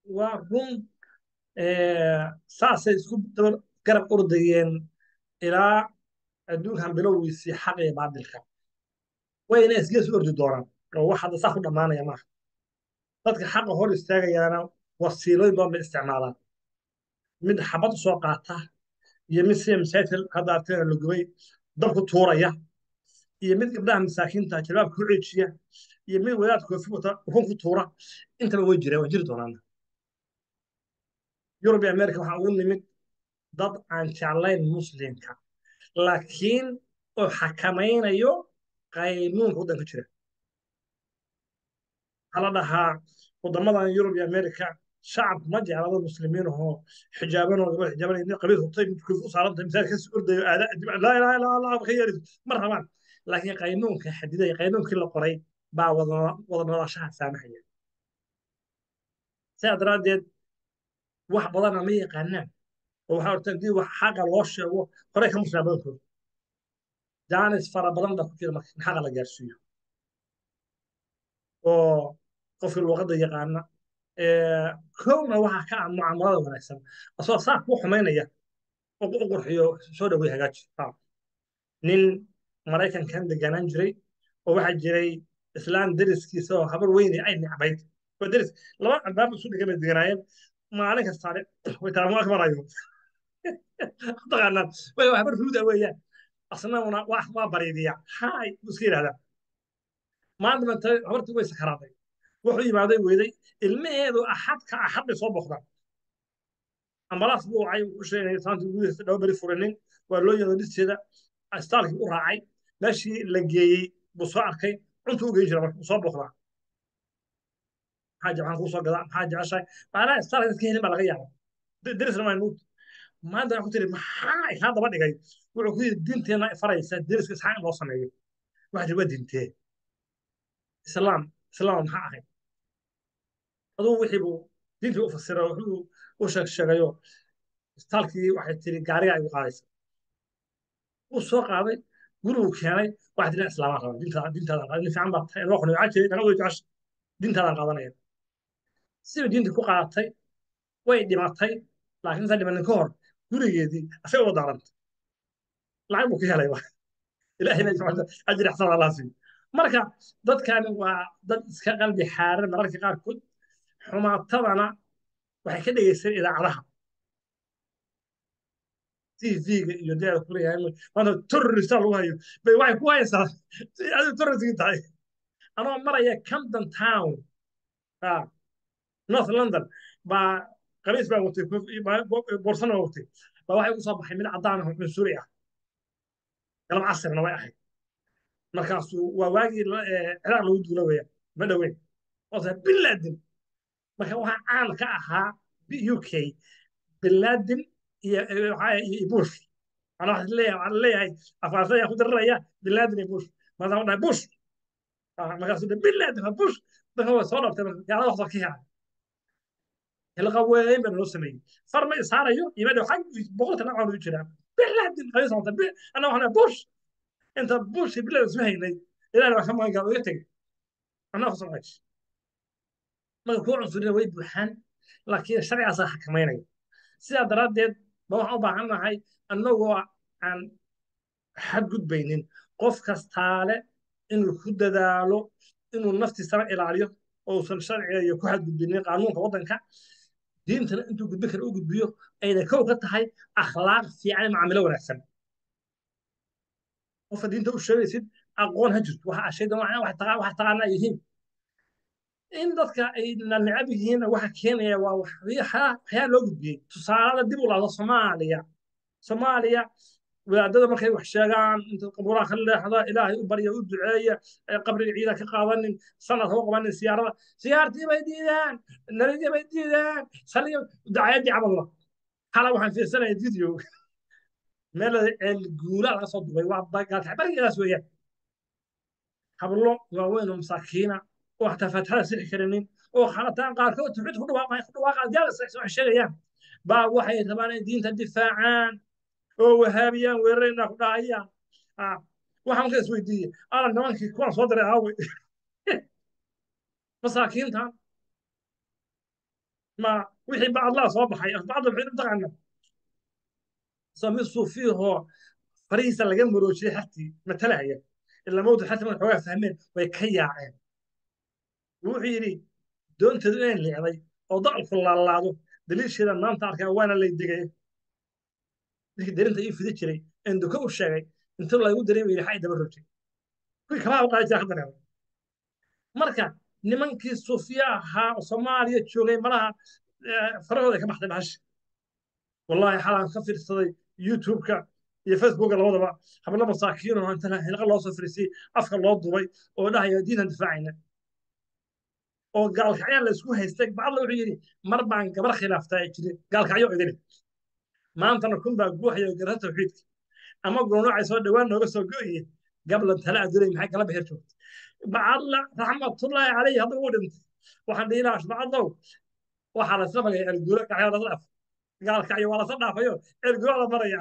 waa run saasay isku daba garab ordayeen ilaa adduunkan bilowgiisii xaq iyo baadilka wayna isgees u ordi doonaan oo wax hadda saa ku dhammaanaya maaha dadka xaqa hor istaagayaana wasiilooyin badan bay isticmaalaan mid xabad u soo qaata iyo mid sida masaajidka hadda artayna la gubay dabku tuuraya iyo mid gabdhaha masaakiinta jalbaabka ku ceejiya iyo mid wadaad koofi wata ukun ku tuura intaba way jireen waa jiri doonaan yurub iyo america waxaa ugu nimid dad aan jeclayn muslimka laakiin oo xakamaynayo qaynuunka waddanka jira waxaa la dhahaa waddamadan yurub iyo america shacabku ma jecla dad muslimiin ahoo xijaabanoo gabadh xijaaban nin qabiil hubtay mid koofi u saarantahay misaal kasi ordayo aada laa ilaha illa allah ka yeeriso ma rabaan laakiin qaynuunka xadidaya qaynuunkii la qoray baa wada noolaashaha saamahaya sidaa daraaddeed wax badana ma yaqaanaan oo waxaa horta haddii wax xaqa loo sheego horey ka muslima badankooda jaanis fara badan baa ku jira marka in xaqa la gaarsiiyo oo qofkii luuqadda yaqaana kowna waxaa ka ah mucaamalada wanaagsan asoo saa kuu xumaynaya oo u qurxiyo soo dhawey hagaaji nin maraykankan deganaan jiray oo waxaa jiray islaan deriskiisa oo habar weyne ay necbayd oo deris laba albaab isu dhigan bay deganaayeen maalin kastaane way talaamu akbarayo taqaanaan way habar ruuda weeyaan asna waa bariidiya haay buu iska yidhahdaa maanta manta habartii way sakaraaday wuxuu yimaaday weyday ilmaheedu axadka axad bay soo boqdaan ambalaas buu wacay u sheegay saantii gudihiisa dhaba beri furinin waa loo yeedo dhisteeda astaalkii u raacay meeshii la geeyey buu soo arkay cuntuu u geyn jira marka soo boqdaa maxaa jeclaan kuu soo gadaa maxaa jeceshahay maanaa istaalka iska helin baa laga yaaba derisna waa nuut maanta waxaa ku tiri maxaa kaa daba dhigay wuxuu ku yidhi diinteenna faraysa deriska isxaaq in loo sameeyo waxaa jiri waa diintee islaam islaam maxaa ahayd aduu wixii buu diintii u fasira wuxuu u sheeg sheegayo istaalkii waxay tiri gaariga ay u qaadaysa wuu soo qaaday guriguu keenay waxay tiri islaamaan raba diintaada diintaadan qaadan fiican baa tahay loo qonay waxaa jiray dhaqan wey jecesha diintaadan qaadanaya sidii diintii ku qaadatay way dhimatay laakiin intaan dhimanin ka hor gurigeedii asaga uga daarantay lacag buu ka helay ilaahayna ajri xasan allah siiyo marka dadkani waa dad iska qalbi xaaran mararka qaarkood xumaatadana waxay ka dhegeysan idaacadaha tv-ga iyo deeda kuleeyahay maanta terrorista lagu hayo bay waxay ku haysaa adigu terroristgii tahay anoo maraya camden town north london baa qamiis baa watay boorsana baa watay baa waxay ugu soo baxay mid caddaan ah cunsuri ah galab casirna way ahayd markaasuu waa waagii ciraaq lagu duula weeyaan ma dhoweyn oose bin laden marka waxaa caan ka ahaa u k bin laden iyo iyo bush ana waxaan leeyahay waxaan leeyahay afaarsa ayaa ku dariraya bin laden iyo bush markaasaan dhahay bush markaasuu dhe bin laden waa bush marka waa soo dhabtay gaalada wax soo ka yahay hilqa weyn baa noo sameeyey far ma isaarayo iyo madhow xag boqolka nacaan u jiraa bin laden qabiis wata ana waxaan bush inta bush bilad isma haynay ilaahay waa ka magan gaal iga tegay anaa ku samay marka kuwa cunsurina way buuxaan laakiin sharcigaasaa xakamaynaya sidaa daraaddeed ba waxaan u baahan nahay annagoo aan xadgudbaynin qof kastaale inuu ku dadaalo inuu naftiisana ilaaliyo ousan sharciga iyo ku xadgudbinin qaanuunka waddanka diintana intuu gudbin kara u gudbiyo ayna kow ka tahay akhlaaq fiican macaamilo wanaagsan qofka diinta u sheegaysid aqoon ha jirto waxa shaydan wax taqaanaa yihiin in dadka ay necab yihiin waxa keenaya waa waxyaa loo gudbiyey tusaalada dib u laado soomaaliya soomaaliya wadaadada markay wax sheegaan inta qabuuraha ka leexda ilaahay u barya u duceeya qabriga ciida ka qaadanin sanad hau qabanin siyaarada siyaartii bay diidaan nabidii bay diidaan saliga dacayadii camalla hala waxaan fiirsanaya video meel guula laga soo dubay waa gaalkaxbarigaas weeyaan hablo waaweyn oo masaakiina oo xataa faatixada sixi karinin oo khalataan qaarkood tawxiid ku dhawaaqay ku dhawaaqaan jaalis wax sheegayaan baa waxay rabaan inay diinta difaacaan oo wahaabiyaan weerarayna ku dhahayaan waxaan ka isweydiiyey ala nimankii kuwaan soo diray aawey masaakiintan ma wixii bacdlaa soo baxay bacdla maxay u taqaana soo mid suufiyahoo farihiisa laga maroojiyey xartii matalahaya ilaa mawta xartii markay xoogaa fahmeen way ka yaaceen wuxuu yidhi doonteedu inay leecday oo dacalku laalaado daliilsheeda maanta arkaa waana lay digay ninkii darinta ii fidi jiray een duka u sheegay inta lagu dareemi yidhi xay daba rojay kuwii kabaha u qaadi jira ka dareemay marka nimankii suufiya ahaa oo soomaaliya joogay malaha farahooda ka baxday bahashi wallahi xalaan ka fiirsaday youtube-ka iyo facebooka labadaba hablo masaakiin oo inta hilqa loo soo fariisiyey afka loo dubay oo dhahaya diintan difaacayna oo gaalkacyaa la isku haystay bacdla wuxuu yidhi mar baan gabar khilaaftaa ay jirin gaalkacyo idin maantana kun baa guuxaya garta tawxiidka ama goonocay soo dhowaan nooga soo go'ye gablan tala adulay maxay kala bixir joogta bacadla raxmatullaahi calayhi hadduu u dhintay waxaan dhihi lahaa bacadlow waxaa lasla magaya ergulo kacyo lasla dhaaf gaalkacyo waa lasla dhaafayo ergulo la maraya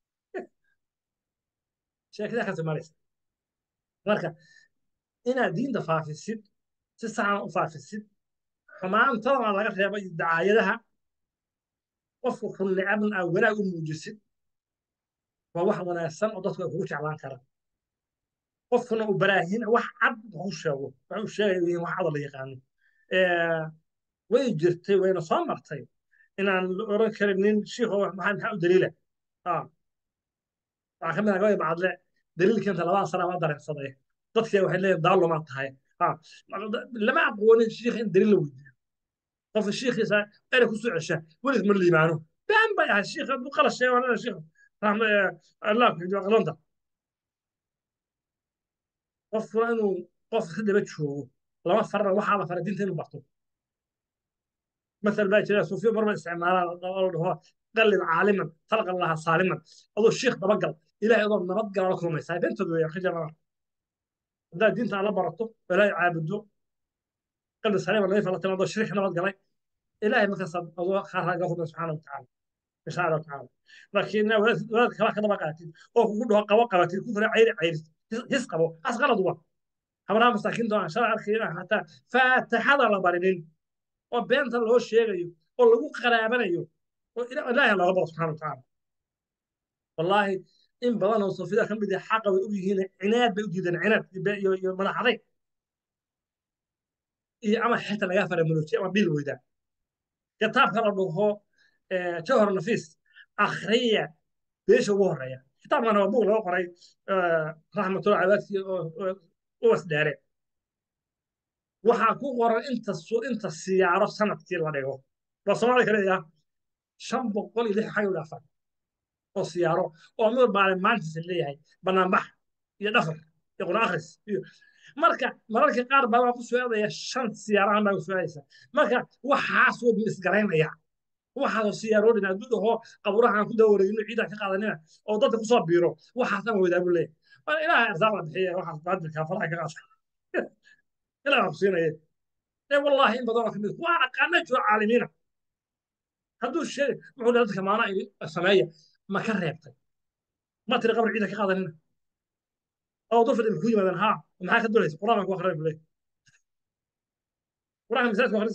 sheekada ka soomaalaysa marka inaad diinta faafisid si saxan u faafisid xumaantadana laga reebay dacaayadaha qofku kun necabna aa wanaag u muujisid waa wax wanaagsan oo dadku ay kugu jeclaan karaan qofkuna uu baraahin wax cad ku sheego wax uu sheegayo yihiin wax cada la yaqaano way jirtay wayna soo martay inaan la oran karin nin shiikho maxaa maxaa u daliila waxaa ka mid ah gabay bacadle daliilkeenta labada sana ma dareensaday dadkii waxay leeyihin daalumaa tahay lama aqoonin shiikh in daliil la weydiiyo qofka shiikhiisa ere ku soo cesha welis ma liibaano baan bay ahay shiikh hadduu qalas sheego anana shiikh raxma allah ku xidiyo qalonta qofkuna inuu qof ka daba joogo lama farana waxaa la faray diinta inuu barto مثل baa jira suufiyo marba isticmaalaan oo dhaho qallid caaliman talqa laha saaliman adoo shiikh dabagal ilahay adoo nabad gala la kulmaysaa beentooda weeyaan ka jarana haddaad diinta alla barato oo ilaahay caabudo qalbi saliima nadiif la timaado shirki nabad galay ilaahay markaas adoo khaaraa ga hubin subxaana watacaala insha allah tacaala laakiin wadaad kala ka daba qaatid oo kugu dhaho qabo qabatid ku fira cayri cayris his qabo as qalad uba habraha masaakiinta aan shalay arkayna hataa faataxada la barinin oo beenta loo sheegayo oo lagu qaraabanayo oo ilaahay looga baro subxana watacaala wallaahi in badan oo sufida ka mid ah xaqa way og yihiin cinaad bay u diideen cinaad iyo iyo madaxaday iyo ama xita laga faramuloojiye ama bil weydaa kitaabka la dhaho jawhar nafiis akhriya beesha ugu horeeya kitaabkana waa buug laga qoray raxmatullah cabaasi u wasdhaare waxaa ku qoran inta inta siyaaro sanadkii la dhigo waa soomaali ka leeyaha shan boqol iyo lix xag u dhaafan oo siyaaro oo mid maalin maantiisa leeyahay banaanbax iyo dhafar iyo quraan akhris iyo marka mararka qaar baa waa ku soo-aadaya shan siyaarahan baa ku soo-aadaysa marka waxaasuu misgaraynaya waxaasoo siyaaroodhin hadduu dhaho qaburahan ku dawareegino ciidan ka qaadanina oo dadka kusoo biiro waxaasna wadaagu leeyahay ilaahay arsaaq la bixiya waxaas baadilkaa faraha ka qaata ilaahay wax ku siinaya ee wallaahi in badan oo kamid waa aqaana jiro caalimiina hadduu sheeg wuxuu dhahay dadka maana sameeya ma ka reebtay ma tiri qabr ciidan ka qaadanina oo dufir ku yimaadaan haa maxaa ka dulaysa quraan ku akhriya bulay quraan misaadku akhris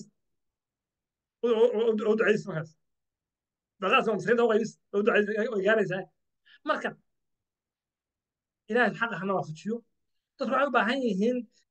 oo ducays markaas baqaas oo maskiinta u qaybis oo ducays oo gaaraysaa marka ilaahay xaqa hana waafajiyo dadku waxay u baahan yihiin